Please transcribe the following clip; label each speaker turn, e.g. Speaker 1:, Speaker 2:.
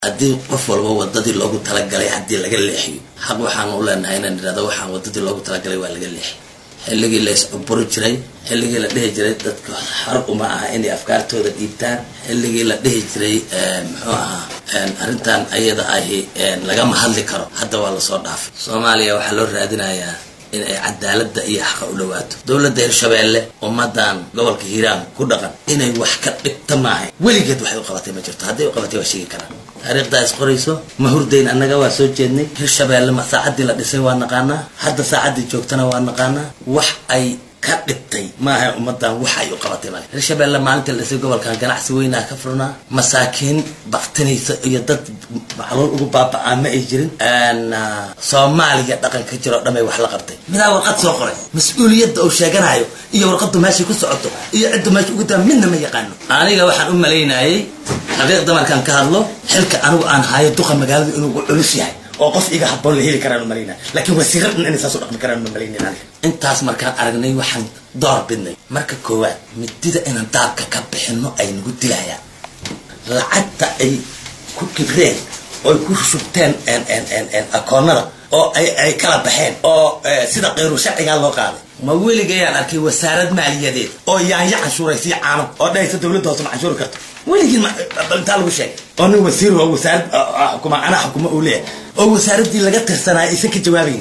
Speaker 1: haddii qof walba wadadii loogu talagalay haddii laga leexiyo xaq waxaan u leenahay inaan idhahdo waxaan wadadii loogu talagalay waa laga leexiy xilligii la is-cuburi jiray xilligii la dhihi jiray dadka xar uma aha inay afkaartooda dhiibtaan xilligii la dhihi jiray muxuu ahaa arrintan ayada ahi lagama hadli karo hadda waa lasoo dhaafay soomaaliya waxaa loo raadinayaa in ay cadaalada iyo xaqa u dhawaato dowladda hirshabeelle ummadan gobolka hiiraan ku dhaqan inay wax ka dhibta maahay weligeed waxay u qabatay ma jirto hadday u qabatay waa sheegi karaan taariikhdaa is qorayso ma hurdayn annaga waa soo jeednay hirshabeelle ma saacaddii la dhisay waa naqaanaa hadda saacaddii joogtana waa naqaanaa wax ay ka dhibtay maaha ummadan wax ay u qabatay male hirshabeelle maalintii la dhisay gobolkan ganacsi weynaa ka furnaa masaakiin baktinaysa iyo dad macluul ugu baaba-aa ma ay jirin soomaaliya dhaqanka jiro o dhamay wax la qabtay midaa warqad soo qoray mas-uuliyadda uu sheeganayo iyo warqaddu meeshay ku socoto iyo ciddu meesha ugu daa midna ma yaqaano aniga waxaan u malaynayay xaqiiqda markaan ka hadlo xilka anigu aan hayo duqa magaaladu inuu u culus yahay oo qof iga haboon la heli karaan umalayna laakiin wasiiro dhan inay saas u dhaqmi karaan umalaynin aniga intaas markaan aragnay waxaan door bidnay marka koowaad midida inaan daabka ka bixino ay nagu dilayaan lacagta ay ku kibreen oo ay ku shubteen akoonada oo ay kala baxeen oo sida kayru sharcigaa loo qaaday ma weligayaan arkay wasaarad maaliyadeed oo yaanya canshuuraysiyo caano oo dhahaysa dowladda hoose ma canshuuri karto weligii intaa lagu sheegay oo nin wasiir oo wasaarad xukuma anaa xukuma uu leeyahay oo wasaaraddii laga tirsanaayo aysan ka jawaabayn